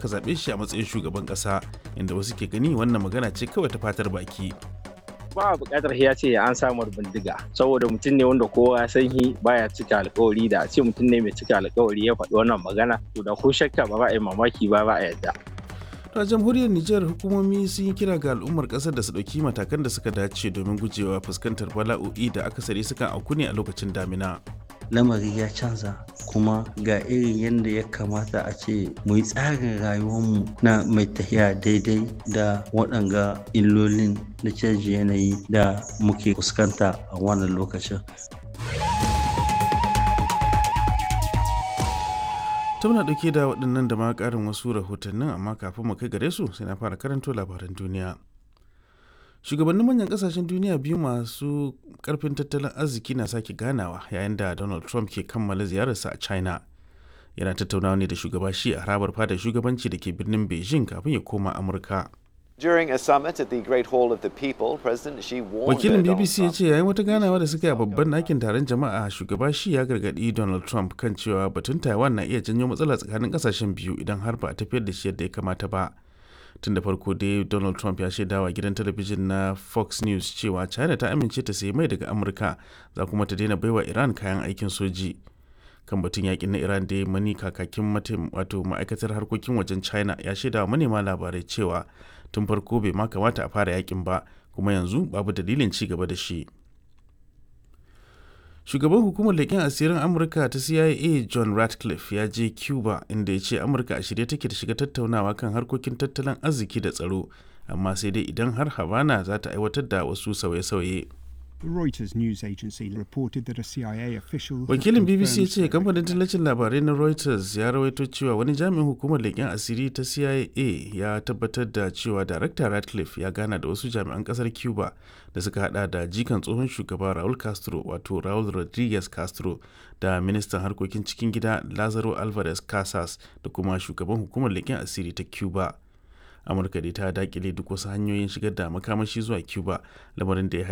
aka zaɓe shi a matsayin shugaban ƙasa inda wasu ke gani wannan magana ce kawai ta fatar baki ba a buƙatar ya ce an samar bindiga saboda mutum ne wanda kowa ya san shi baya cika alkawari da a ce mutum ne mai cika alkawari ya faɗi wannan magana to da ko shakka ba za a yi mamaki ba ba a yadda a jamhuriyar Nijar hukumomi sun yi kira ga al'ummar kasar da su ɗauki matakan da suka dace domin gujewa fuskantar bala'o'i da akasari sukan auku ne a lokacin damina. lamari ya canza kuma ga irin yadda ya kamata a ce mu yi tsarin rayuwarmu na mai tafiya daidai da waɗanga illolin na canji yanayi da muke fuskanta a wannan lokacin ta muna ɗauke da waɗannan da ma ƙarin wasu rahotannin amma kafin mu kai gare su sai na fara karanto labaran duniya shugabannin manyan ƙasashen duniya biyu masu ƙarfin tattalin arziki na sake ganawa yayin da donald trump ke kammala ziyararsa a china yana tattaunawa ne da shugaba shi a harabar fadar shugabanci da ke birnin beijing kafin ya koma amurka During a summit at the Great Hall of the People, President Xi warned wakilin Donald bbc ya Trump ce yayin wata ganawa da suka yi a babban ɗakin taron jama'a shugaba shi ya gargaɗi donald trump kan cewa batun taiwan na iya janyo matsala tsakanin ƙasashen biyu idan har ba a tafiyar da shi yadda ya kamata ba tun da farko dai donald trump ya shaidawa gidan talabijin na fox news cewa china ta amince ta sayi mai daga amurka za kuma ta daina baiwa iran kayan aikin soji kan batun yakin na iran da mani kakakin matim wato ma'aikatar harkokin wajen china ya shaidawa manema labarai cewa tun farko bai ma kamata a fara yakin ba kuma yanzu babu dalilin ci gaba da shi shugaban hukumar leƙen asirin amurka ta cia john ratcliffe ya je cuba inda ya ce amurka a shirye take da shiga tattaunawa kan harkokin tattalin arziki da tsaro amma sai dai idan har havana za ta aiwatar da wasu sauye-sauye The Reuters news agency reported that a CIA official. had wakilin bbc ya confirmed ce kamfanin tallacin labarai na reuters ya rawaito cewa wani jami'in hukumar leƙen asiri ta cia ya tabbatar da cewa darakta ratcliffe ya gana da wasu jami'an ƙasar cuba da suka hada da jikan tsohon shugaba raul castro wato raul rodriguez castro da ministan harkokin cikin gida lazaro alvarez casas da kuma shugaban hukumar leƙen asiri ta cuba amurka dai ta dakile duk wasu hanyoyin shigar da makamashi zuwa cuba lamarin da ya